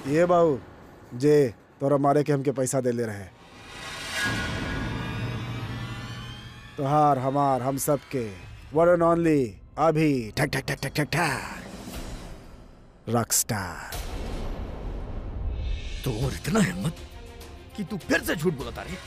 ये बाबू जे तोरा मारे के हमके पैसा दे ले रहे तोहार हमार हम सब के वन एंड ओनली अभी ठक ठक ठक ठक ठक ठक रॉकस्टार तो और इतना हिम्मत कि तू फिर से झूठ बोलता रे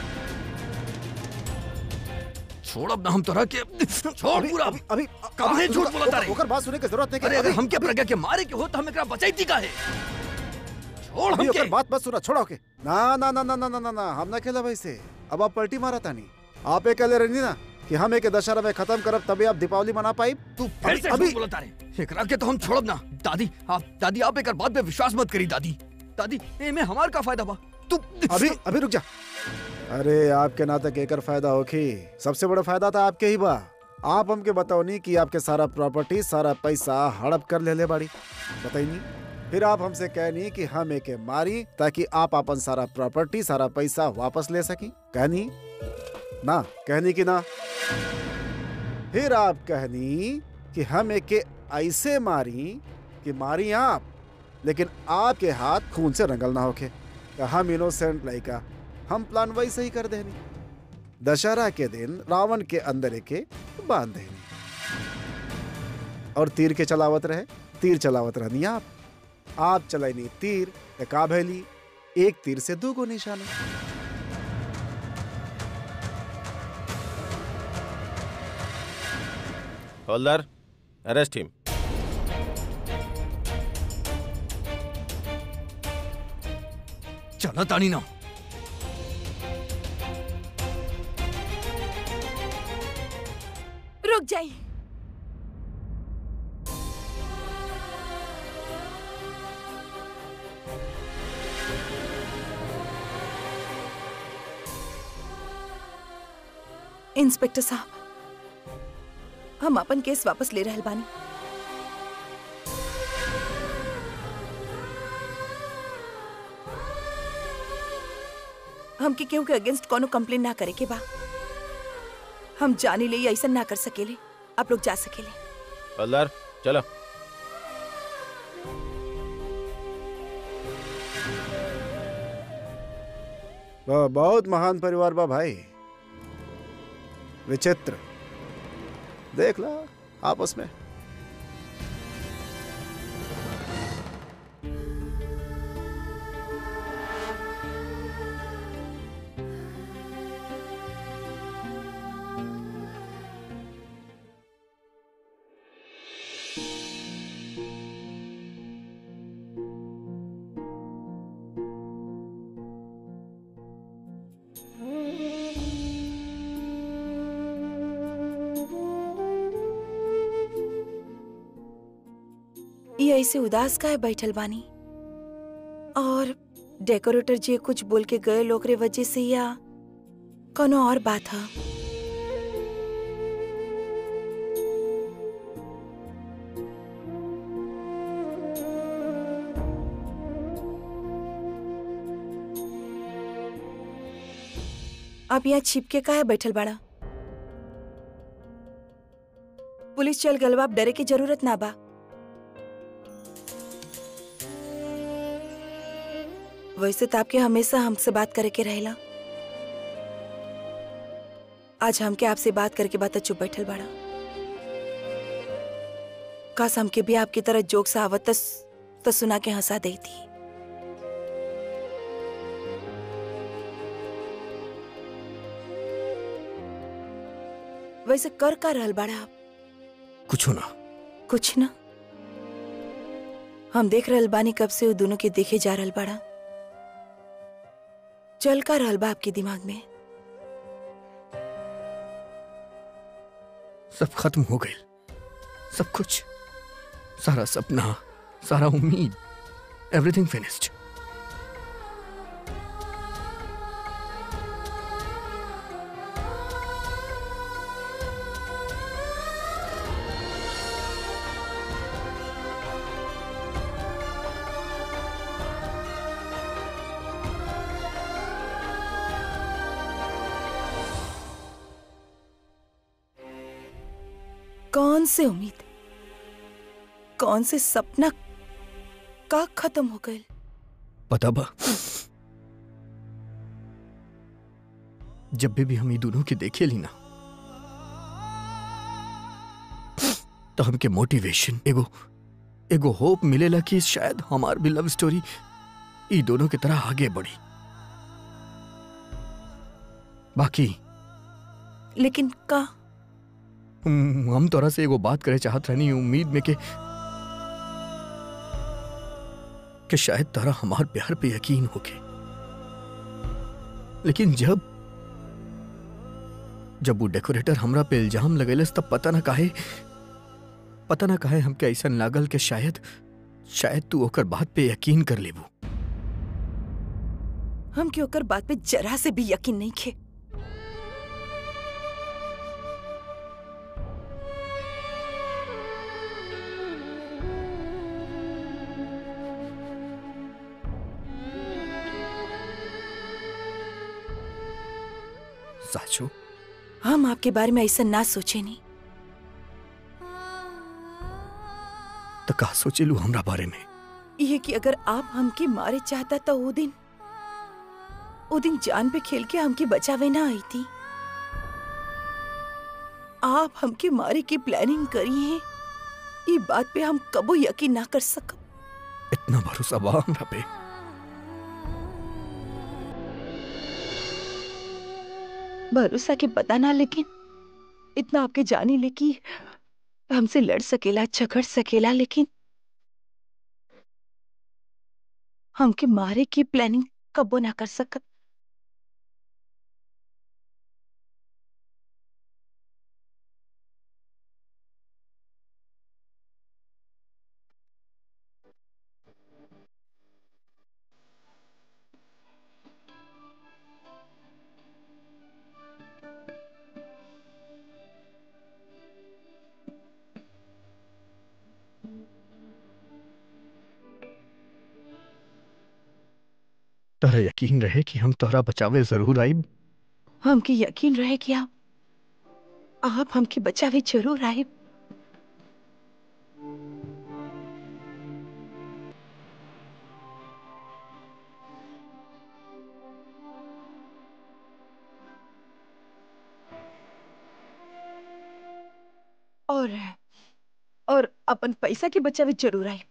छोड़ अब ना हम तोरा के छोड़ पूरा अभी अभी काहे झूठ बोलता रे? ओकर बात सुने के जरूरत नहीं अरे अगर हमके प्रज्ञा के मारे के हो तो हम एकरा बचाईती का है छोड़ अभी हमके ओकर बात मत सुना छोड़ो के ना ना ना ना ना ना ना ना हम ना खेला वैसे अब आप पलटी मारा तानी आप एक कहले रहनी ना कि हम एक दशहरा में खत्म करब तभी आप दीपावली मना पाई तू फिर से अभी- झूठ बोलता रे एकरा के तो हम छोड़ब ना दादी आप दादी आप एक बात पे विश्वास मत करी दादी दादी ए में हमार का फायदा बा तू अभी अभी रुक जा अरे आपके नातक एकर फायदा होखी सबसे बड़ा फायदा था आपके ही बा आप हमके बताओ नहीं कि आपके सारा प्रॉपर्टी सारा पैसा हड़प कर ले ले बाड़ी बताई नहीं फिर आप हमसे कहनी कि हम एके मारी ताकि आप अपन सारा प्रॉपर्टी सारा पैसा वापस ले सकी कहनी ना कहनी कि ना फिर आप कहनी कि हम एके ऐसे मारी कि मारी आप लेकिन आपके हाथ खून से रंगल ना होके तो हम इनोसेंट लड़का हम प्लान वैसे ही कर देनी दशहरा के दिन रावण के अंदर एके बांध देनी और तीर के चलावत रहे तीर चलावत रहनी आप आप चलैनी तीर तो का भैली एक तीर से दो गो निशाना होल्डर अरेस्ट हिम चला तानी ना रुक जाइए इंस्पेक्टर साहब हम अपन केस वापस ले रहल बानी हमके केहू के अगेंस्ट कोनो कंप्लेन ना करे के बा हम जाने ले ऐसा ना कर सकेले आप लोग जा सकेले होल्डर चलो वह बहुत महान परिवार बा भाई विचित्र देख ला आपस में ये ऐसे उदास का है बैठल बानी और डेकोरेटर जी कुछ बोल के गए लोग रे वजह से या कोनो और बात है आप यहाँ छिपके का है बैठल बाड़ा पुलिस चल गल बा, आप डरे की जरूरत ना बा वैसे तो आपके हमेशा हमसे बात करे के रहेला आज हमके आपसे बात करके बात चुप बैठल बाड़ा काश हमके भी आपकी तरह जोक सा आवत त- त सुना के हंसा दी थी वैसे कर का रहल बाड़ा आप कुछ ना कुछ ना हम देख रहल बानी कब से वो दोनों के देखे जा रहल बाड़ा चल का रहल बा आपके दिमाग में सब खत्म हो गए सब कुछ सारा सपना सारा उम्मीद एवरीथिंग फिनिश्ड कौन से उम्मीद कौन से सपना का खत्म हो गए पता बा जब भी, भी हम ये दोनों के देखे ली ना तो हमके मोटिवेशन एगो एगो होप मिलेला कि शायद हमार भी लव स्टोरी ई दोनों की तरह आगे बढ़ी बाकी लेकिन का हम हम तोरा से एगो बात करे चाहत रहनी उम्मीद में के कि शायद तारा हमार प्यार पे यकीन होके लेकिन जब जब वो डेकोरेटर हमरा पे इल्जाम लगेलस तब पता ना काहे पता ना काहे हमके ऐसा लागल कि शायद शायद तू ओकर बात पे यकीन कर लेबू हम के ओकर बात पे जरा से भी यकीन नहीं खे साचो हम आपके बारे में ऐसा ना सोचे नहीं तो का सोचेलू हमरा बारे में ये कि अगर आप हमके मारे चाहता तो वो दिन वो दिन जान पे खेल के हमके बचावे ना आई थी आप हमके मारे की प्लानिंग करी है ये बात पे हम कबो यकीन ना कर सकब इतना भरोसा बा हमरा पे भरोसा के पता ना लेकिन इतना आपके जाने ले कि हमसे लड़ सकेला झगड़ सकेला लेकिन हमके मारे की प्लानिंग कबो ना कर सकब तोरा यकीन रहे कि हम तोहरा बचावे जरूर आईब हमके यकीन रहे कि आप आप हमके बचावे जरूर आए और और अपन पैसा के बचावे जरूर आए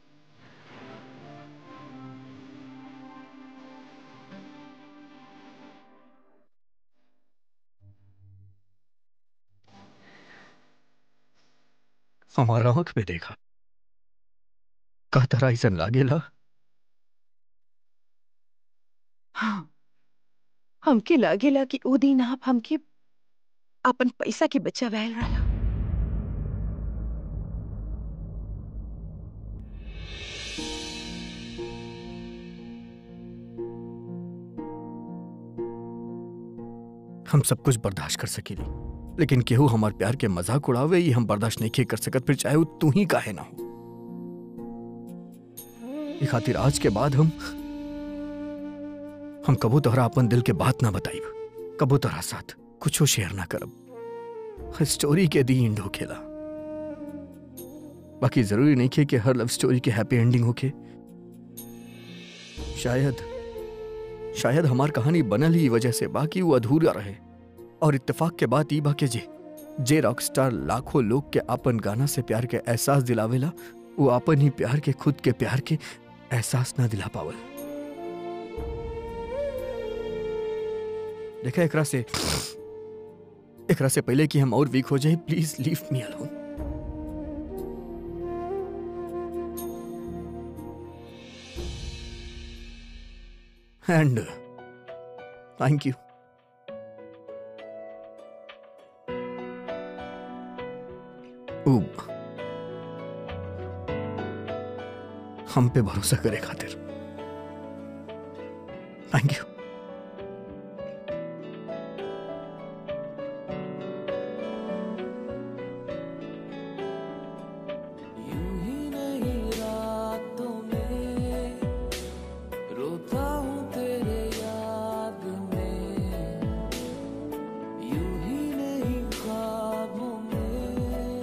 हमारा आंख में देखा का तरह ऐसा लागेला हाँ हमके लागेला कि ओ दिन आप हमके अपन पैसा के बचावे रहा हम सब कुछ बर्दाश्त कर सकेली लेकिन केहू हमार प्यार के मजाक उड़ावे ये हम बर्दाश्त नहीं कर सकत फिर चाहे वो तू ही काहे ना हो ई खातिर आज के बाद हम हम कबो तोहरा अपन दिल के बात ना बताइब कबो तोहरा साथ कुछो शेयर ना करब स्टोरी के दी एंड होखेला बाकी जरूरी नहीं खे कि हर लव स्टोरी के हैप्पी एंडिंग होखे शायद शायद हमार कहानी बनल ही ई वजह से बाकी वो अधूरा रहे और इत्तेफाक के बात ई बा के जे जे रॉकस्टार लाखों लोग के अपन गाना से प्यार के एहसास दिलावेला वो अपन ही प्यार के खुद के प्यार के एहसास ना दिला पावल देखा एकरा से एकरा से पहले कि हम और वीक हो जाए please leave me alone and thank you ऊब हम पे भरोसा करे खातिर थैंक यू यूं ही नहीं रातों में रोता हूँ तेरे याद में यूं ही नहीं ख्वाबों में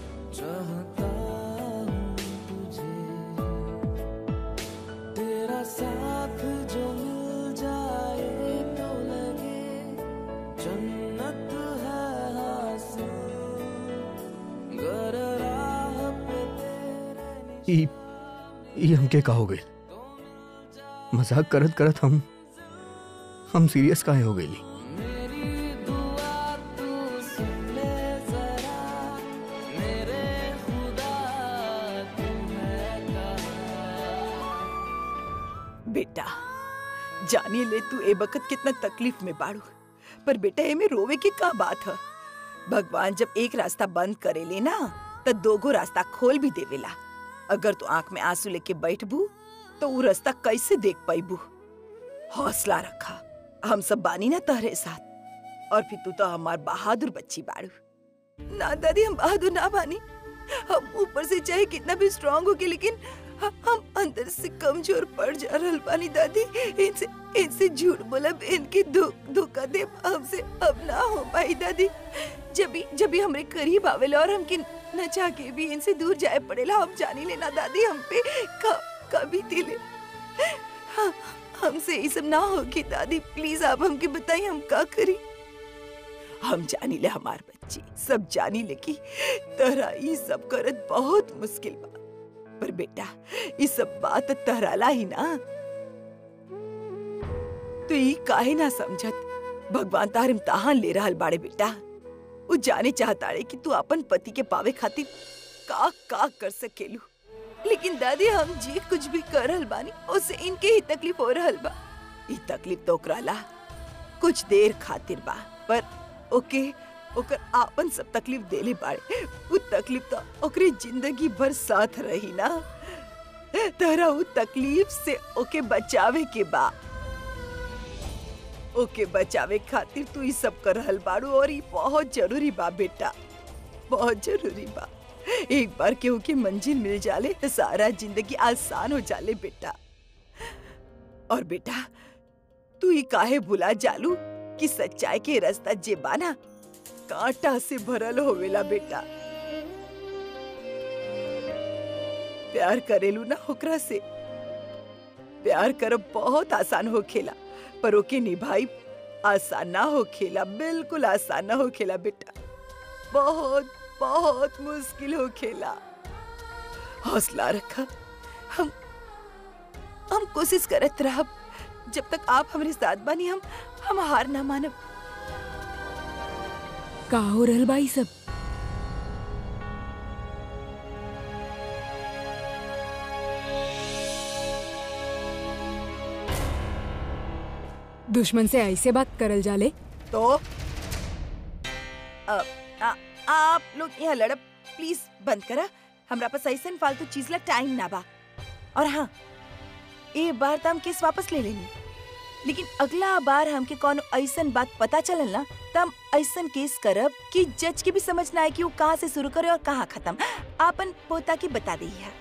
चाहता हूँ तुझे तेरा साथ जो मिल जाए तो लगे जन्नत है हासिल गर राह पे तेरे ई ई हमके का हो गई मजाक करत करत हम हम सीरियस काहे हो गई मेरी दुआ तू सुन ले जरा मेरे खुदा तुम्हें कहा बेटा जानी ले तू ए बखत कितना तकलीफ में बाड़ू पर बेटा ए में रोवे की का बात है भगवान जब एक रास्ता बंद करे ले ना तो दोगो रास्ता खोल भी देवेला अगर तू आंख में आंसू लेके बैठबू तो वो रास्ता कैसे देख पाईबू हौसला रखा हम सब बानी ना तहरे साथ और फिर तू तो हमार बहादुर बच्ची बाड़ू ना दादी हम बहादुर ना बानी हम ऊपर से चाहे कितना भी स्ट्रांग हो के लेकिन ह- हम अंदर से कमजोर पड़ जा रहल बानी दादी इनसे इनसे झूठ बोलब इनके धो- धोखा दे हमसे अब ना हो पाई दादी जब भी जब भी हमरे करीब आवेला और हमके न चाह के भी इनसे दूर जाए पड़ेला हम जानी लेना दादी हम पे क- कभी दिले हाँ, हमसे ये सब ना होगी दादी प्लीज आप हमके बताइए हम का करी हम जानी ले हमार बच्ची सब जानी ले कि तहरा ये सब करत बहुत मुश्किल बा पर बेटा ये सब बात तहराला ही ना तो ये काहे ना समझत भगवान तार इम्तहान ले रहल बाड़े बेटा वो जाने चाहताड़े कि तू अपन पति के पावे खातिर का का कर सकेलू लेकिन दादी हम जी कुछ भी कर रहल बानी उससे इनके ही तकलीफ हो रहल बा ई तकलीफ तो ओकरा ला कुछ देर खातिर बा पर ओके ओकर आपन सब तकलीफ देले बाड़े वो तकलीफ तो ओकरे जिंदगी भर साथ रही ना तहरा वो तकलीफ से ओके बचावे के बा ओके बचावे खातिर तू ई सब कर रहल बाड़ू और ई बहुत जरूरी बा बेटा बहुत जरूरी बा एक बार केहू के मंजिल मिल जाले तो सारा जिंदगी आसान हो जाले बेटा और बेटा तू ही काहे भुला जालू कि सच्चाई के रास्ता जे बाना कांटा से भरल होवेला बेटा प्यार करेलू ना ओकरा से प्यार करब बहुत आसान हो खेला पर ओके निभाई आसान ना हो खेला बिल्कुल आसान ना हो खेला बेटा बहुत बहुत मुश्किल हो खेला हौसला रखा हम हम कोशिश करत रहब जब तक आप हमारे साथ बानी हम हम हार ना मानब का हो रहल बा ई सब दुश्मन से ऐसे बात करल जाले तो अ, आ, आप लोग यहाँ लड़ब प्लीज बंद करा हमरा पास ऐसन फालतू चीज ला टाइम ना बा और हाँ ए बार तो हम केस वापस ले लेनी लेकिन अगला बार हमके कोनो ऐसन बात पता चलल ना तो हम ऐसन केस करब कि जज के भी समझ ना आए कि वो कहाँ से शुरू करे और कहाँ खत्म आपन पोता के बता दी है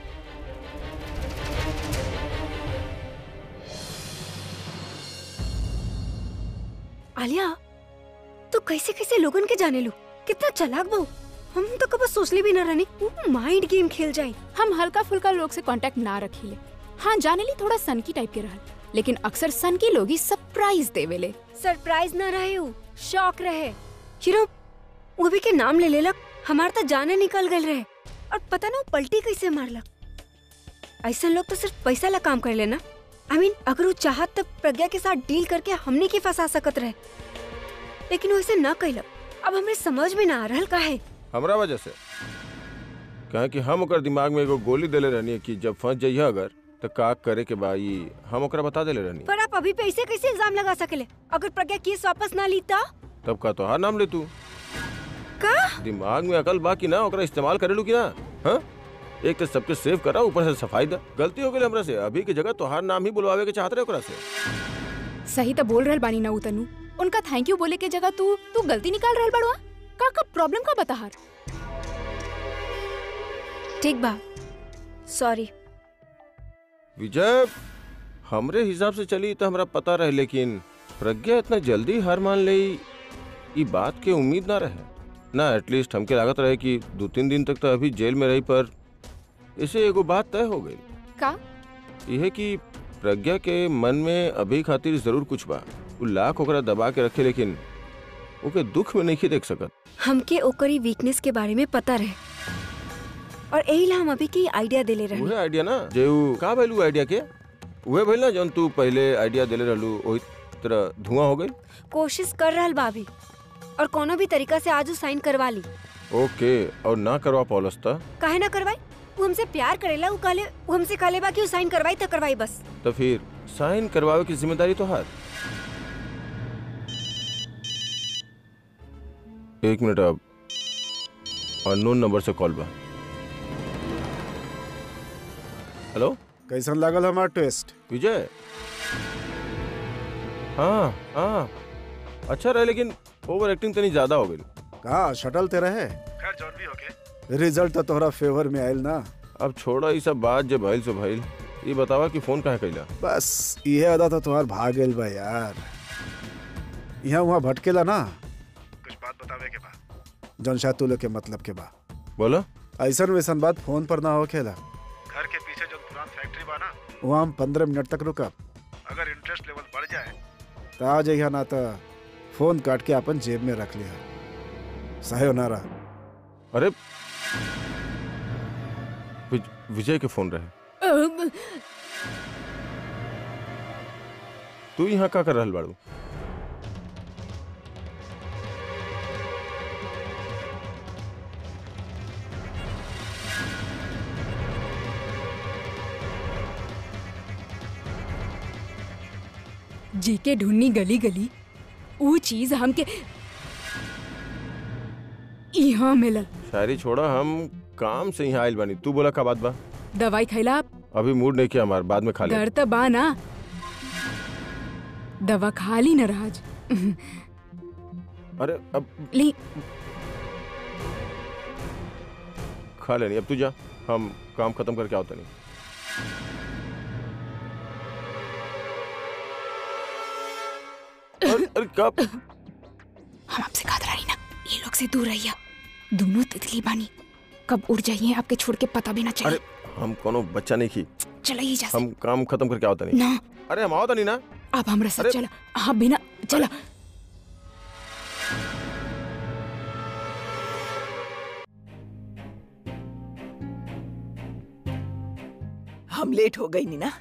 आलिया तू कैसे कैसे लोगन के जाने लू कितना चलाक बहु हम तो कब सोचले भी न रहनी माइंड गेम खेल जाए हम हल्का फुल्का लोग से कांटेक्ट ना रखीले हाँ जाने ली थोड़ा सनकी टाइप के रहल लेकिन अक्सर सनकी लोग ही सरप्राइज देवेले सरप्राइज न रहे उ शौक रहे हीरो वो भी के नाम ले लेलक हमार तो जाने निकल गए रहे और पता ना वो पलटी कैसे मारलक ऐसा लोग तो सिर्फ पैसा ला काम कर लेना आई I मीन mean, अगर वो चाहत तब प्रज्ञा के साथ डील करके हमने के फंसा सकत रहे लेकिन वो ऐसे न कैलक अब हमें समझ में ना आ रहल का है हमरा वजह से कहे कि हम ओकर दिमाग में एगो गोली देले रहनी कि जब फंस जाइए अगर तो का करे के बा ई हम ओकरा बता देले रहनी पर आप अभी पे ऐसे कैसे इल्जाम लगा सकेले अगर प्रज्ञा केस वापस ना ली तो तब का तोहार नाम ले तू का दिमाग में अकल बा कि ना ओकरा इस्तेमाल करेलू कि ना हाँ एक तो सबके सेव करा ऊपर से सफाई दा गलती हो गई हमरा से अभी की जगह तोहार नाम ही बुलवावे के चाहत रहे ओकरा से सही तो बोल रहल बानी ना उ तनु उनका थैंक यू बोले के जगह तू तू गलती निकाल रहल बड़वा का का प्रॉब्लम का बताहार ठीक बा सॉरी विजय हमरे हिसाब से चली तो हमरा पता रहे लेकिन प्रज्ञा इतना जल्दी हार मान ले ई बात के उम्मीद ना रहे ना एटलीस्ट हमके लागत रहे कि दो तीन दिन तक तो अभी जेल में रही पर इसे एगो बात तय हो गई का यह कि प्रज्ञा के मन में अभी खातिर जरूर कुछ बा उ लाख ओकरा दबा के रखे लेकिन ओके दुख में नहीं देख सकत हमके ओकरी वीकनेस के बारे में पता रहे और यही ला हम अभी के आइडिया देले रहे उहे आइडिया ना जे उ का भइल उ आइडिया के उहे भइल ना जौन तू पहले आइडिया देले रहलू ओही तरह धुआं हो गई कोशिश कर रहल भाभी और कोनो भी तरीका से आज उ साइन करवा ली ओके और ना करवा पौलस त काहे ना करवाई वो हमसे प्यार करेला उ कहले वो हमसे कहले बा कि उ साइन करवाई त करवाई बस तो फिर साइन करवावे की जिम्मेदारी तो हार एक मिनट अब अननोन नंबर से कॉल बा हेलो कैसन लागल हमार टेस्ट विजय हाँ हाँ अच्छा रहे लेकिन ओवर एक्टिंग तनी ज्यादा हो गई कहा शटल ते रहे खैर जौन भी होके रिजल्ट तो तोहरा फेवर में आयल ना अब छोड़ा ये सब बात जे भइल सो भइल ये बतावा कि फोन काहे कैला बस ये अदा तो तुम्हार भाग गेल बा यार यहाँ वहाँ भटकेला ना कुछ बात बतावे के बा जौन शायद तू लोग के मतलब के बा बोलो ऐसन वैसन बात फोन पर ना होखेला घर के पीछे जो पुरान फैक्ट्री बा ना वहाँ हम पंद्रह मिनट तक रुकब अगर इंटरेस्ट लेवल बढ़ जाए तो आ जाइए ना तो फोन काट के अपन जेब में रख लिया सही ना रहा अरे विज, विजय के फोन रहे तू यहाँ का कर रहल बाड़ू जी के ढूंढनी गली गली वो चीज हमके यहाँ मिलल शायरी छोड़ा हम काम से यहाँ आयल बानी तू बोला का बात बा दवाई खैला आप अभी मूड नहीं किया हमार बाद में खा ले डर त बा ना दवा खा ली न राज अरे अब ली खा लेनी अब तू जा हम काम खत्म करके आओ तनी अरे अरे कब हम आपसे खात रही ना ये लोग से दूर रहिया दोनों तितली बानी कब उड़ जाइए आपके छोड़ के पता भी ना अरे चले हम कोनो बच्चा नहीं की चला ही जा से। हम काम खत्म करके आओ तनी ना अरे हम आओ तनी ना अब हमरा साथ अरे- चला हाँ बिना चला हम लेट हो गई नी ना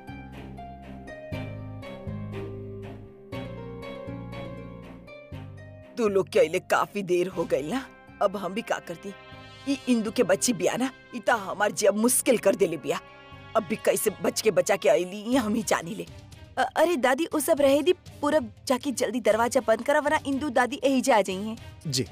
तू लोग के अइले काफी देर हो गई ना अब हम भी का करती ई इंदू के बच्ची बिया ना इता हमार जब मुश्किल कर देले बिया अब भी कैसे बच के बचा के आईली ये हम ही जानी ले अ- अरे दादी वो सब रहे दी पूरब जाके जल्दी दरवाजा बंद करा वरना इंदू दादी यही जा जाइए जी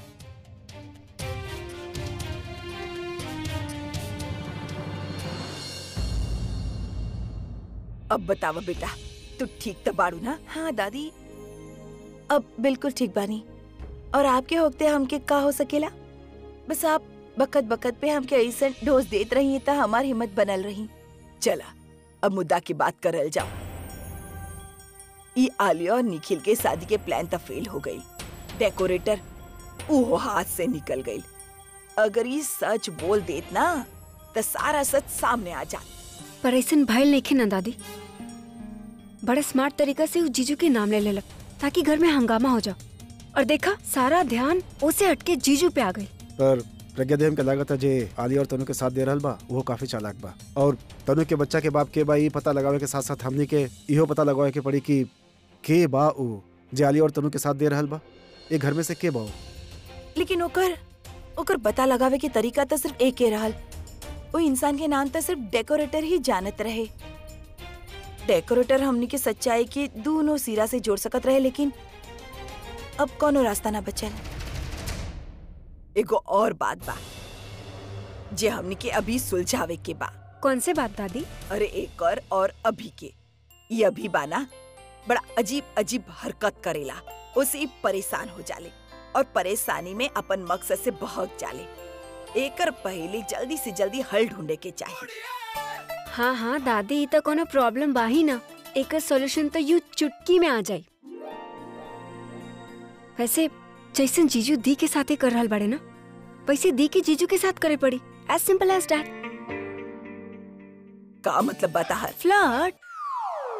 अब बतावा बेटा तू ठीक तो बाड़ू ना हाँ दादी अब बिल्कुल ठीक बानी और आपके होते हमके का हो सकेला बस आप बकत बकत पे हमके ऐसा डोज देत रही त हमार हिम्मत बनल रही चला अब मुद्दा की बात करल जाओ ई आलिया और निखिल के शादी के प्लान तो फेल हो गई डेकोरेटर ऊहो हाथ से निकल गई अगर ये सच बोल देत ना तो सारा सच सामने आ जात पर ऐसन भइल नहीं ना दादी बड़ा स्मार्ट तरीका से उस जीजू के नाम ले लेलक ताकि घर में हंगामा हो जाओ और देखा सारा ध्यान उसे हटके जीजू पे आ गई पर प्रज्ञा देव के लागत है जे आलिया और तनु के साथ दे रहल बा वो काफी चालाक बा और तनु के बच्चा के बाप के बा ई पता लगावे के साथ साथ हमनी के इहो पता लगावे के पड़ी कि के बा ऊ जे आलिया और तनु के साथ दे रहल बा ये घर में से के बा ऊ? लेकिन ओकर ओकर पता लगावे के तरीका तो सिर्फ एक ही रहल वो इंसान के नाम तो सिर्फ डेकोरेटर ही जानत रहे डेकोरेटर हमनी के सच्चाई के दोनों सिरा से जोड़ सकत रहे लेकिन अब कोनो रास्ता ना बचल एगो और बात बा जे हमनी के अभी सुलझावे के बा कौन से बात दादी अरे एक और, और अभी के ये अभी बाना बड़ा अजीब अजीब हरकत करेला उसे ई परेशान हो जाले और परेशानी में अपन मकसद से बहक जाले एकर पहले जल्दी से जल्दी हल ढूंढे के चाहिए हाँ हाँ दादी ई तो कोनो प्रॉब्लम बा ही ना एक सॉल्यूशन तो यू चुटकी में आ जाई वैसे जैसन जीजू दी के साथे कर रहल बाड़े ना वैसे दी के जीजू के साथ करे पड़ी एज सिंपल एज दैट का मतलब बता हर फ्लर्ट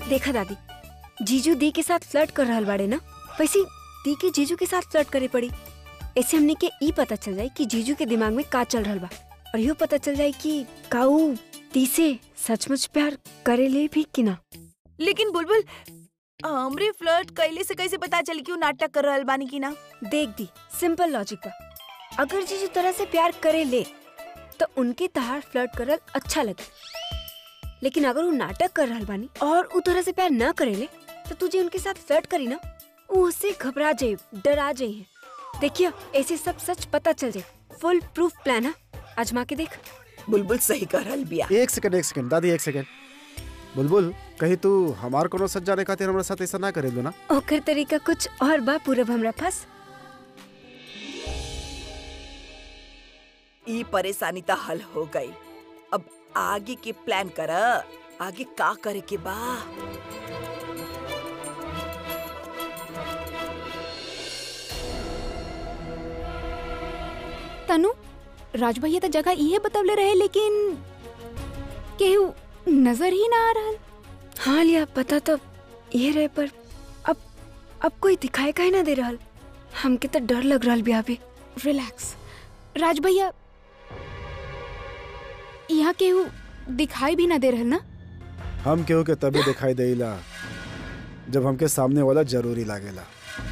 देखा दादी जीजू दी के साथ फ्लर्ट कर रहल बाड़े ना वैसे दी के जीजू के साथ फ्लर्ट करे पड़ी ऐसे हमने के ई पता चल जाए कि जीजू के दिमाग में का चल रहल बा और यो पता चल जाए कि काऊ दी से सचमुच प्यार करे ले भी कि ना लेकिन बुलबुल हमरे फ्लर्ट कैले से कैसे पता चली कि वो नाटक कर रहल बानी की ना देख दी सिंपल लॉजिक बा अगर जीजू तरह से प्यार करे ले तो उनके तहार फ्लर्ट करल अच्छा लगे लेकिन अगर वो नाटक कर रहल बानी और उ तरह से प्यार न करे ले तो तुझे उनके साथ फ्लर्ट करी ना वो उससे घबरा जाए डरा जाए देखिए ऐसे सब सच पता चल जाए फुल प्रूफ प्लान है आजमा के देख बुलबुल सही कर रहल बिया एक सेकंड एक सेकंड दादी एक सेकंड बुलबुल कहीं तू हमार कोनो सच जाने खातिर हमरा साथ ऐसा ना करे लो ना ओकर तरीका कुछ और बा पूरब हमरा पास ई परेशानी तो हल हो गई अब आगे के प्लान कर आगे का करे के बा तनु राज भैया तो जगह इहे बतवले रहे लेकिन केहू नजर ही ना आ रहल हाँ लिया पता तो ये रहे पर अब अब कोई दिखाई काहे ना दे रहल हमके तो डर लग रहल बिया अभी रिलैक्स राज भैया यहाँ केहू दिखाई भी ना दे रहल ना हम केहू के तभी दिखाई देला जब हमके सामने वाला जरूरी लागेला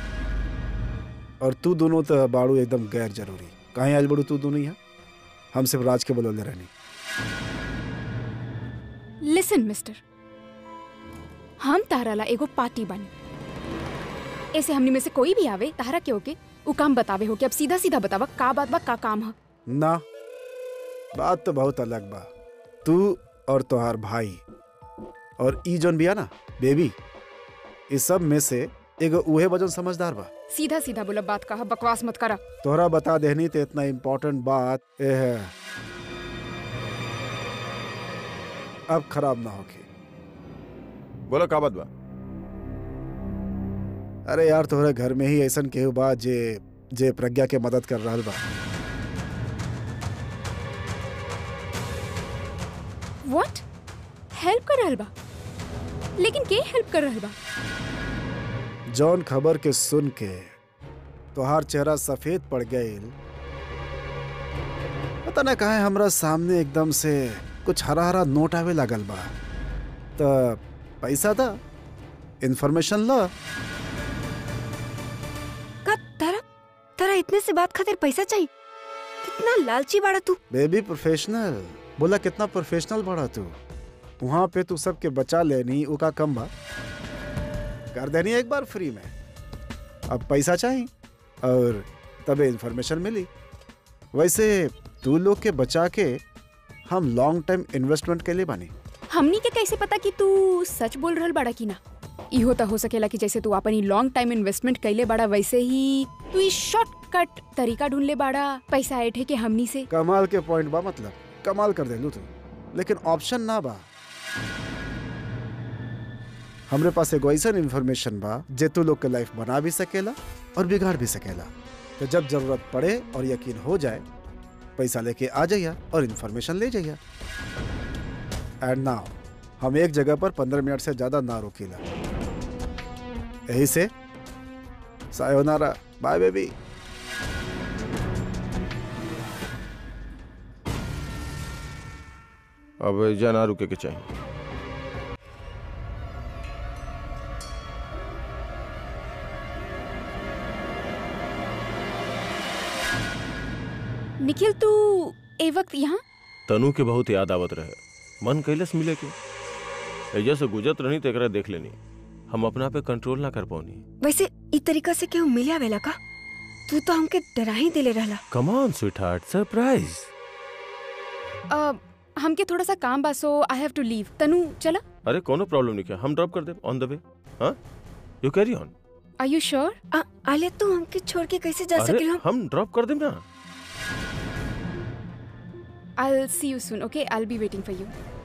और तू दोनों तो बाड़ू एकदम गैर जरूरी कहीं आयल बड़ू तू दोनों यहाँ हम सिर्फ राज के बोलले रहनी लिसन मिस्टर हम तारा ला एगो पार्टी बनी ऐसे हमनी में से कोई भी आवे तारा के होके उ काम बतावे हो कि अब सीधा सीधा बतावा का बात बा का काम है ना बात तो बहुत अलग बा तू और तोहार भाई और ई जोन बिया ना बेबी इस सब में से एगो उहे वजन समझदार बा सीधा सीधा बोला बात कहा बकवास मत करा तोहरा बता देनी तो इतना इम्पोर्टेंट बात ए है अब खराब ना होके बोलो का बात बा अरे यार तोहरे घर में ही ऐसन केहू बा जे जे प्रज्ञा के मदद कर रहल बा व्हाट हेल्प कर रहल बा लेकिन के हेल्प कर रहल बा जौन खबर के सुन के तोहार चेहरा सफेद पड़ गईल पता ना कहा हमरा सामने एकदम से कुछ हरा हरा नोट आवे लागल बा त पैसा था इन्फॉर्मेशन ला का तारा तारा इतने से बात खातिर पैसा चाहिए कितना लालची बाड़ा तू बेबी प्रोफेशनल बोला कितना प्रोफेशनल बड़ा तू वहां पे तू सबके बचा लेनी उका कम बा कर देनी एक बार फ्री में अब पैसा चाहिए और तबे इन्फॉर्मेशन मिली वैसे तू लोग के बचा के हम लॉन्ग टाइम इन्वेस्टमेंट के लिए बानी हमनी के कैसे पता कि तू सच बोल रहल बाड़ा कि ना इहो तो हो सकेला कि जैसे तू अपनी लॉन्ग टाइम इन्वेस्टमेंट कैले बाड़ा वैसे ही तू इस शॉर्टकट तरीका ढूंढ ले बाड़ा पैसा ऐठे के हमनी से कमाल के पॉइंट बा मतलब कमाल कर देलू तू लेकिन ऑप्शन ना बा हमरे पास एगो ऐसा इन्फॉर्मेशन बा जे तू लोग के लाइफ बना भी सकेला और बिगाड़ भी सकेला तो जब जरूरत पड़े और यकीन हो जाए पैसा लेके आ जाइया और इन्फॉर्मेशन ले जाइया एंड नाउ हम एक जगह पर पंद्रह मिनट से ज्यादा ना रोकीला यही से सायोनारा बाय बेबी अब जना रुके के चाहिए निखिल तू ए वक्त यहाँ तनु के बहुत याद आवत रहे मन कैलस मिले के एजा से गुजरत रहनी तो एकरा देख लेनी हम अपना पे कंट्रोल ना कर पाऊनी वैसे ई तरीका से केहू मिले आवेला का तू तो हमके डरा ही दिले रहला कम ऑन स्वीटहार्ट सरप्राइज अ, हमके थोड़ा सा काम बा so I have to leave Tanu चला अरे कोनो प्रॉब्लम नहीं क्या हम ड्रॉप कर दे ऑन द वे हाँ you carry on are you sure आ, आलिया तू हमके छोड़ के कैसे जा अरे सकेल हम हम ड्रॉप कर दे ना I see you soon okay I be waiting for you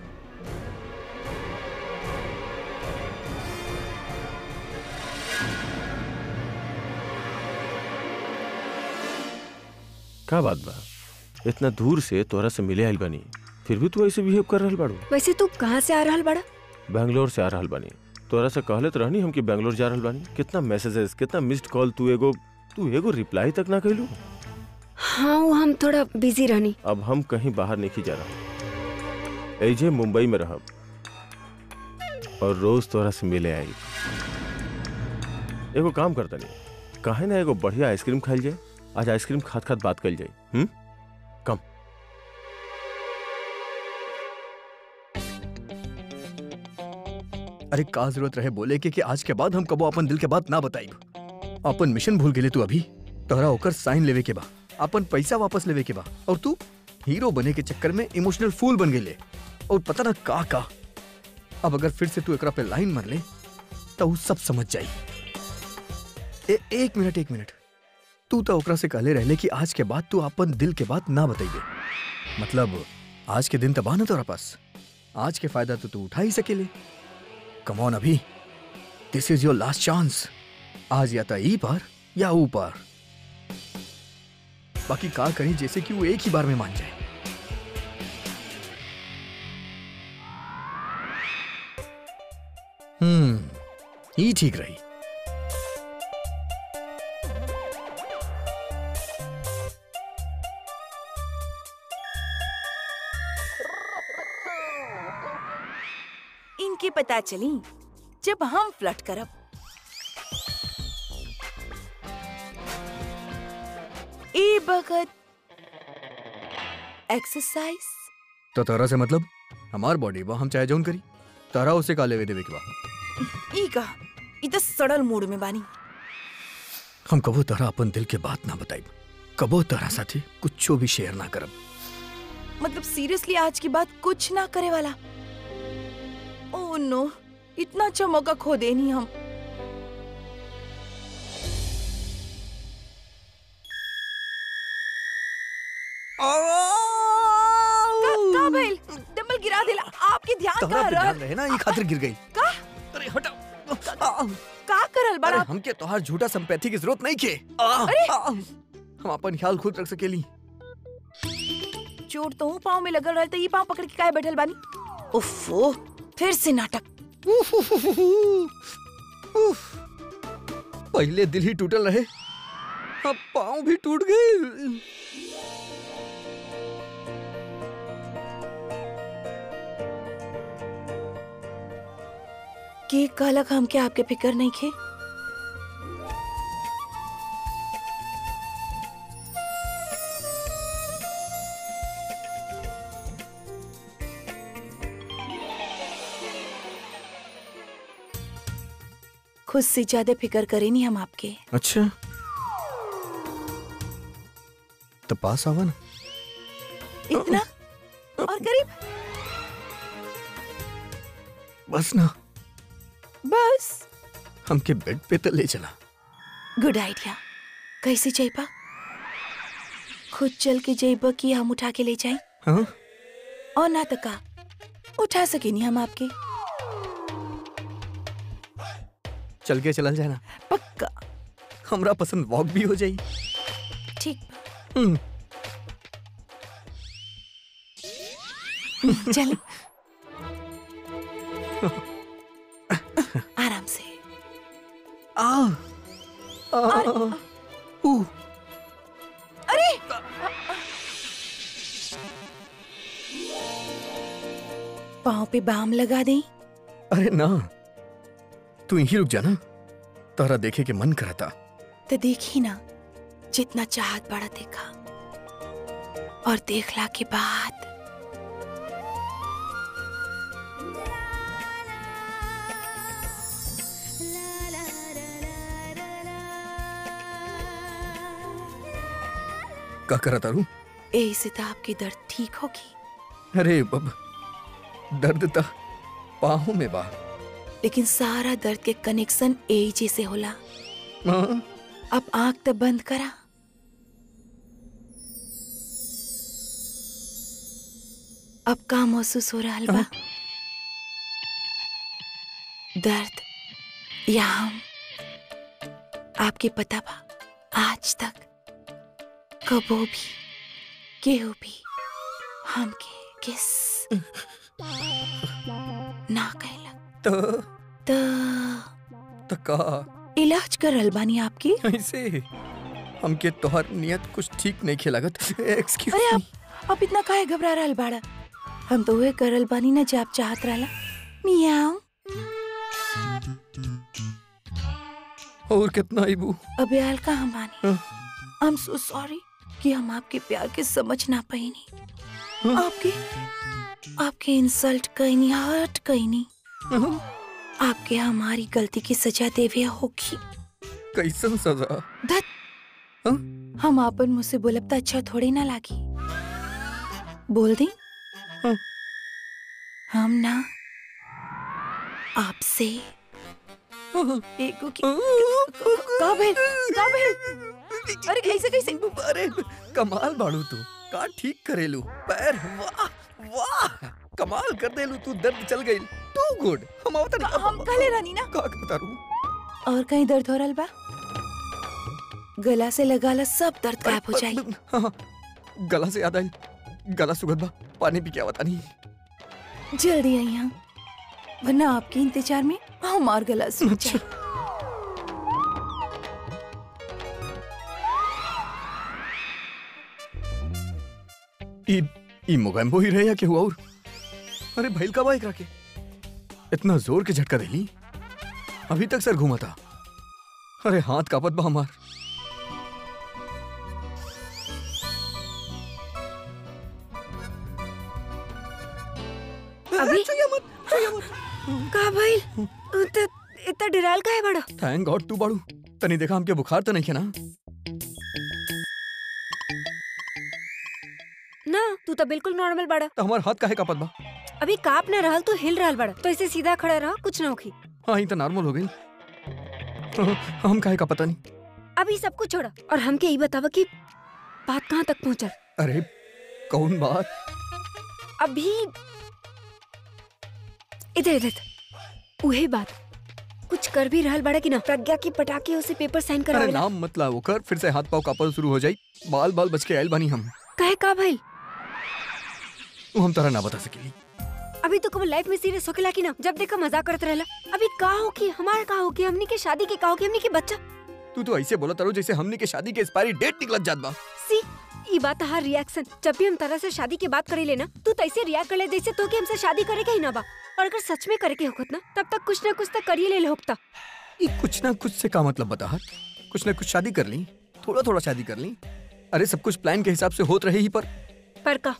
का बात बा इतना दूर से तोरा से मिले आइल बानी फिर भी तू ऐसे बिहेव कर रहल बाड़ू वैसे तू कहाँ से आ रहल बड़ा बैंगलोर से आ रहल बानी तोरा से कहले तो रहनी हम कि बेंगलोर जा रहल बानी कितना मैसेजेस कितना मिस्ड कॉल तू एगो तू एगो रिप्लाई तक ना कैलू हाँ वो हम थोड़ा बिजी रहनी अब हम कहीं बाहर नहीं जा रहा एजे मुंबई में रहब और रोज तोरा से मिले आई एगो काम करता नहीं काहे ना एगो बढ़िया आइसक्रीम खाइल जाए आज आइसक्रीम खात खात बात कल जाए हम्म कम अरे का जरूरत रहे बोले के कि आज के बाद हम कबो अपन दिल के बात ना बताई अपन मिशन भूल गेले तू अभी तोहरा ओकर साइन लेवे के बा अपन पैसा वापस लेवे के बा और तू हीरो बने के चक्कर में इमोशनल फूल बन गेले और पता ना का का अब अगर फिर से तू एकरा पे लाइन मार ले तो उ सब समझ जाई ए, एक मिनट एक मिनट तू तो ओकरा से कहले रहले कि आज के बाद तू अपन दिल के बात ना बताइबे मतलब आज के दिन तो बा ना तोरा पास आज के फायदा तो तू उठा ही सकेले कम ऑन अभी this is your last chance आज या तो ई पार या ऊ पार बाकी का करी जैसे कि वो एक ही बार में मान जाए हम्म ये ठीक रही इनके पता चली जब हम फ्लर्ट करब ए बगत एक्सरसाइज तो तारा से मतलब हमार बॉडी बा हम चाहे जौन करी तारा उसे का लेवे देवे के बा ई का ई तो सड़ल मूड में बानी हम कबो तारा अपन दिल के बात ना बताई कबो तारा साथे कुछो भी शेयर ना करब मतलब सीरियसली आज की बात कुछ ना करे वाला ओह नो इतना अच्छा मौका खो देनी हम का- का भइल? डंबल गिरा दिला आपके ध्यान तारा का पे ध्यान रख रहे ना ये खातिर गिर गई का अरे हटा का करल अरे बड़ा हमके तोहार झूठा संपैथी की जरूरत नहीं के आ, हम अपन ख्याल खुद रख सकेली चोट तो हूँ पाँव में लगल रहता ये पाँव पकड़ के काहे बैठल बानी उफ़ो फिर से नाटक पहले दिल ही टूटल रहे अब पाँव भी टूट गए के कहलक हमके आपके फिक्र नहीं खे खुद से ज्यादा फिक्र करे नहीं हम आपके अच्छा तो पास आवा ना इतना और करीब बस ना बस हमके बेड पे तो ले चला गुड आइडिया कैसे जाइबा खुद चल के जाइबा कि हम उठा के ले जाए हाँ और ना तो का उठा सके नहीं हम आपके चल के चलल जाए ना पक्का हमरा पसंद वॉक भी हो जाई ठीक हम्म, चल आराम से आ आ, ऊ, अरे पाँव पे बाम लगा दें अरे ना तू यहीं रुक जाना तारा देखे के मन करता तो देखी ना जितना चाहत बड़ा देखा और देखला के बाद का करा तारू यही से तो आपकी दर्द ठीक होगी अरे बब दर्द ता पाहों में बा लेकिन सारा दर्द के कनेक्शन यही जैसे होला हाँ, अब आंख तो बंद करा अब का महसूस हो रहा बा दर्द या हम आपके पता बा आज तक कबो भी केहू भी हमके किस ना कहलक तो त तो का इलाज करल बानी आपकी ऐसे हमके तोहर नियत कुछ ठीक नहीं खेलागत एक्सक्यूज अरे आप आप इतना काहे घबरा रहल बाड़ा हम तो वही करल बानी ना जे आप चाहत रहला मियाओ और कितना आईबू अबे हाल का हम बानी हाँ। आई एम सो सॉरी कि हम आपके प्यार के समझ ना पाईनी आपके आपके इंसल्ट कईनी हर्ट कईनी आपके हमारी गलती की सजा देवे होगी कैसन सजा हम आपन मुझसे बोलब तो अच्छा थोड़ी ना लागी बोल दी हाँ। हम ना आपसे एगो की का भेल का भेल अरे कैसे कैसे अरे कमाल बाड़ू तू का ठीक करेलू पैर वाह वाह कमाल कर देलू तू दर्द चल गई टू गुड हम आवत नहीं हम काले रानी ना का करता रू और कहीं दर्द हो रहा बा गला से लगाला सब दर्द गायब हो जाए हाँ, हाँ, गला से याद आई गला सुगंध बा पानी पी के आवता नहीं जल्दी आई यहाँ वरना आपके इंतजार में हमार गला सूख जाए ई ई मोगैम्बो ही रहे या केहू और अरे भइल का बाइक रखे इतना जोर के झटका देली अभी तक सर घूमा था अरे हाथ कापत बा हमार अभी का भाई त इतना डिराल का है बड़ा थैंक गॉड तू बाड़ू तनी देखा हमके बुखार तो नहीं है ना ना तू तो बिल्कुल नॉर्मल बड़ा तो हमार हाथ काहे कापत बा अभी काप ना रहल तू हिल रहल बड़ा तो ऐसे सीधा खड़ा रहा कुछ ना होखी हाँ ही तो नॉर्मल हो गई हम काहे का पता नहीं अभी सब कुछ छोड़ा और हमके ये बतावा कि बात कहाँ तक पहुँचल अरे कौन बात अभी इधर इधर उहे बात कुछ कर भी रहल बड़ा कि ना प्रज्ञा की पटाखे उसे पेपर साइन अरे करावेला नाम मत लाओ कर फिर से हाथ पाव कापल शुरू हो जाई बाल बाल बच के आयल बानी हम कहे का भाई वो हम तरह ना बता सकेली अभी तो कभी लाइफ में सीरियस होकेला कि ना जब देखा मजाक करते रहला अभी का हो कि हमारा का हो कि हमनी के शादी के का हो कि हमनी के बच्चा तू तो ऐसे बोला तारो जैसे हमने के शादी के एक्सपायरी डेट निकलत जात बा सी ई बात हर रिएक्शन जब भी हम तरह से शादी की बात करे लेना तू तैसे रिएक्ट कर ले जैसे तो कि हमसे शादी करे के ही ना बा और अगर सच में करे के होखत ना तब तक कुछ ना कुछ तक करिए ले होकता ये कुछ ना कुछ से का मतलब बता हर कुछ ना कुछ शादी कर ली थोड़ा थोड़ा शादी कर ली अरे सब कुछ प्लान के हिसाब से होत रहे ही पर पर का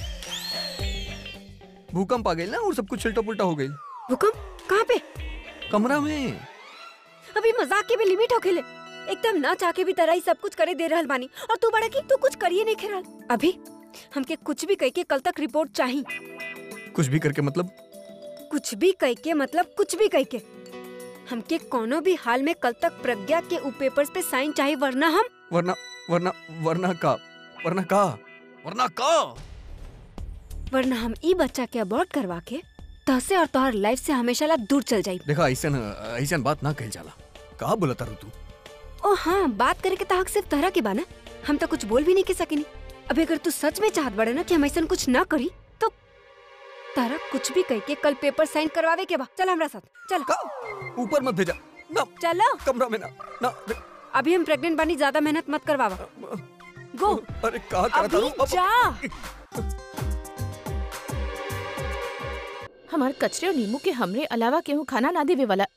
भूकंप आ गई ना और सब कुछ उल्टा पुल्टा हो गई भूकंप कहाँ पे कमरा में अभी मजाक के भी लिमिट होखेले एकदम ना चाह के भी तरह ही सब कुछ करे दे रहल बानी और तू बड़ा की तू कुछ करिए नहीं खेरल अभी हमके कुछ भी कह के कल तक रिपोर्ट चाहिए कुछ भी करके मतलब कुछ भी कह के मतलब कुछ भी कह के हमके कोनो भी हाल में कल तक प्रज्ञा के उ पेपर्स पे साइन चाहिए वरना हम वरना वरना वरना का वरना का वरना का वरना हम ई बच्चा के अबॉर्ट करवा के तहसे और तोहर लाइफ से हमेशा ला दूर चल जाई देखा ऐसा ऐसा बात ना कही जाला कहा बोला तारू तू ओ हाँ बात करे के तहक सिर्फ तरह के बाना हम तो कुछ बोल भी नहीं के सकेनी अभी अगर तू सच में चाहत बड़े ना कि हम ऐसा कुछ ना करी तो तारा कुछ भी कह के कल पेपर साइन करवावे के बा चल हमरा साथ चल का ऊपर मत भेजा ना चलो कमरा में ना ना अभी हम प्रेग्नेंट बानी ज्यादा मेहनत मत करवावा गो अरे कहा करा अभी तारू जा हमार कचरे और नींबू के हमरे अलावा केहू खाना ना देवे वाला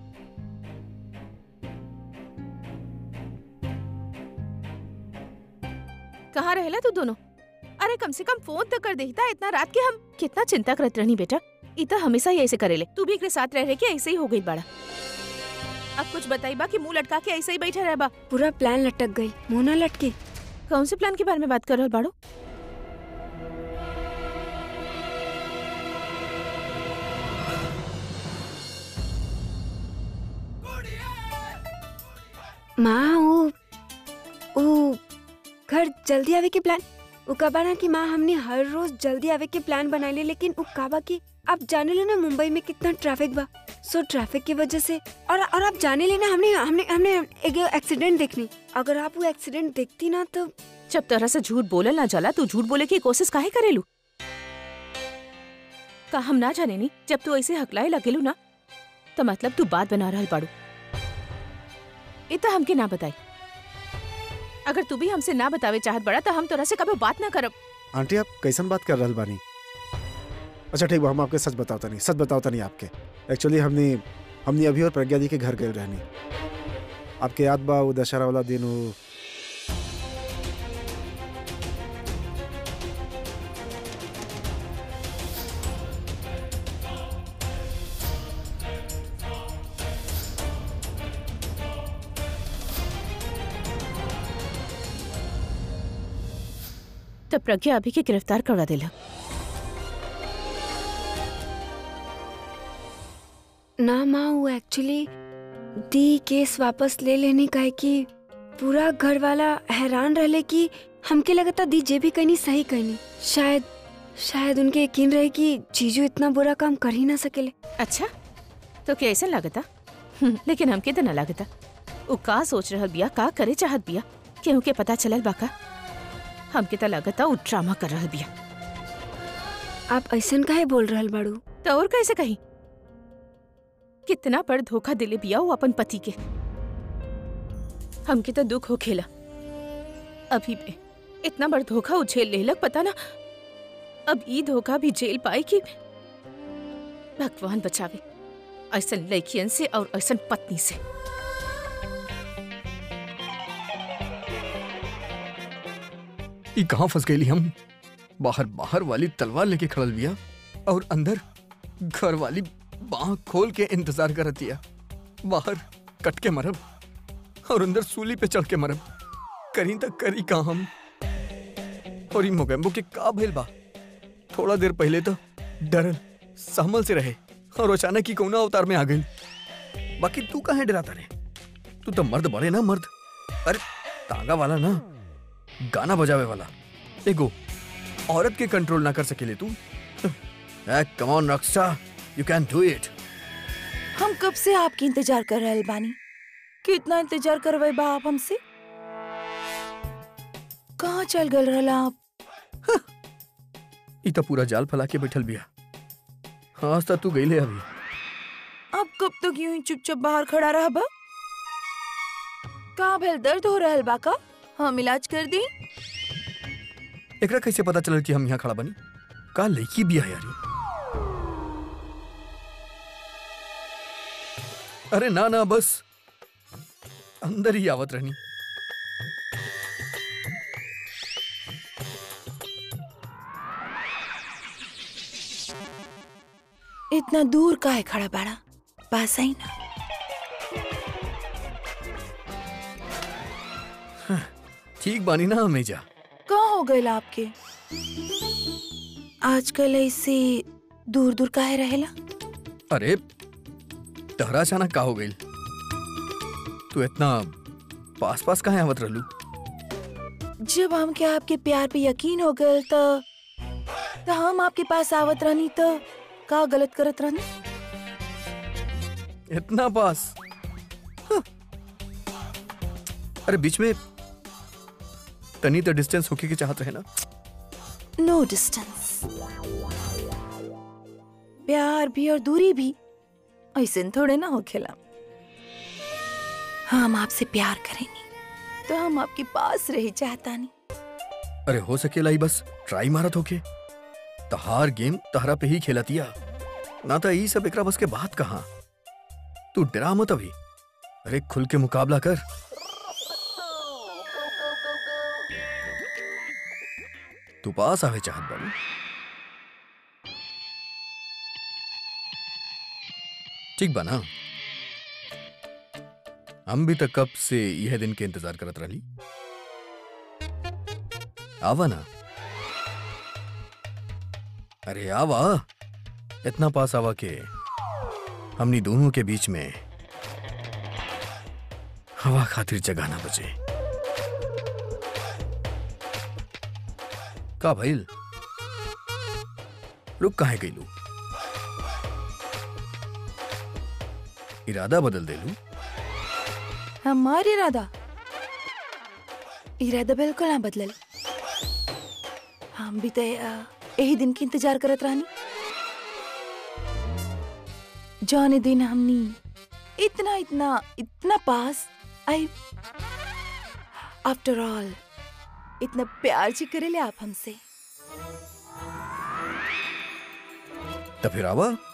कहाँ रहेला तू दोनों अरे कम से कम फोन तो कर देता इतना रात के हम कितना चिंता करत रहनी बेटा इतना हमेशा ही ऐसे करेले तू भी एकरे साथ रह रहे के ऐसे ही हो गई बड़ा अब कुछ बताई बा कि मुंह लटका के ऐसे ही बैठा रह बा पूरा प्लान लटक गई मुंह ना लटके कौन से प्लान के बारे में बात कर रहे हो बाड़ो माँ वो वो घर जल्दी आवे के प्लान वो कबा ना कि माँ हमने हर रोज जल्दी आवे के प्लान बनाए ले लेकिन वो काबा की आप जाने ले ना मुंबई में कितना ट्रैफिक बा सो ट्रैफिक की वजह से और और आप जाने ले ना हमने हमने हमने एक एक्सीडेंट देखनी अगर आप वो एक्सीडेंट देखती ना तो जब तरह से झूठ बोलल ना जाला तू झूठ बोले की कोशिश काहे करेलू का हम ना जाने नी जब तू ऐसे हकलाए लगेलू ना तो मतलब तू बात बना रहल बाड़ू इ तो हमके ना बताई अगर तू भी हमसे ना बतावे चाहत बड़ा तो हम तोरा से कभी बात ना करब आंटी आप कैसन बात कर रहल बानी अच्छा ठीक बा हम आपके सच बताओ नहीं सच बताओ नहीं आपके एक्चुअली हमने हमने अभी और प्रज्ञा दी के घर गए रहनी आपके याद बा वो दशहरा वाला दिन वो तो प्रज्ञा अभी के गिरफ्तार करवा देला ना माँ वो एक्चुअली दी केस वापस ले लेने का है कि पूरा घर वाला हैरान रहले कि हमके लगता दी जे भी कहनी सही कहनी शायद शायद उनके यकीन रहे कि जीजू इतना बुरा काम कर ही ना सकेले अच्छा तो क्या ऐसा लागता हम्म, लेकिन हमके तो ना लागता उ का सोच रहल बिया का करे चाहत बिया केहू के पता चलल बाका हमके तो लागता उ ड्रामा कर रहल बिया आप ऐसन काहे बोल रहल बाड़ू तो और कैसे कही कितना बड़ धोखा दिले बिया वो अपन पति के हमके तो दुख हो खेला अभी भी इतना बड़ धोखा उछेल लेलक पता ना अब ई धोखा भी झेल पाई कि भगवान बचावे ऐसन लड़कियन से और ऐसन पत्नी से ई कहाँ फंस गई हम बाहर बाहर वाली तलवार लेके खड़ल बिया और अंदर घर वाली बाह खोल के इंतजार करत दिया बाहर कट के मरब और अंदर सूली पे चढ़ के मरब करी तक करी का हम और ई मोगेम्बो के का भइल बा थोड़ा देर पहले तो डरल सहमल से रहे और अचानक ही कौना अवतार में आ गई बाकी तू काहे डराता रे तू तो मर्द बड़े ना मर्द अरे तांगा वाला ना गाना बजावे वाला एगो औरत के कंट्रोल ना कर सकेले तू come on Raksha you can do it हम कब से आपकी इंतजार कर रहे बानी कितना इंतजार करवे बा आप हमसे कहाँ चल गल रहला आप ई तो पूरा जाल फैला के बैठल बिया आज तक तू गईले अभी अब कब तक यूं ही चुपचाप बाहर खड़ा रहा बा का भेल दर्द हो रहल बा का हम इलाज कर दी एकरा कैसे पता चलल कि हम यहाँ खड़ा बनी का लड़की बिया यारी अरे ना ना बस अंदर ही आवत रहनी इतना दूर का है खड़ा बाड़ा पास आई ना ठीक बानी ना हमेजा कहाँ हो गए आपके आजकल ऐसे दूर दूर काहे रहेला अरे तहरा अचानक का हो गई तू इतना पास पास कहाँ आवत रहलू जब हमके आपके प्यार पे यकीन हो गए तो तो हम आपके पास आवत रहनी तो का गलत करत रहनी इतना पास हाँ। अरे बीच में तनी तो डिस्टेंस होके के चाहत रहे ना नो डिस्टेंस प्यार भी और दूरी भी ऐसे थोड़े ना हो खेला हम आपसे प्यार करेंगे तो हम आपके पास रही चाहता नहीं अरे हो सकेला ही बस ट्राई मारत होके तहार गेम तहरा पे ही खेलतिया ना तो ई सब एकरा बस के बात कहा तू डरा मत अभी अरे खुल के मुकाबला कर तू पास आवे चाहत बानी ठीक बा ना हम भी तक कब से यह दिन के इंतजार करत रही आवा ना अरे आवा इतना पास आवा के हमनी दोनों के बीच में हवा खातिर जगह ना बचे का भइल रुक काहे गईलू इरादा बदल देलू हमारे इरादा इरादा बिल्कुल ना बदलल हम भी तो अ, यही दिन की इंतजार करत रहनी जाने दिन हमनी इतना इतना इतना पास आई आफ्टर ऑल इतना प्यार जी करेले आप हमसे तो फिर आवा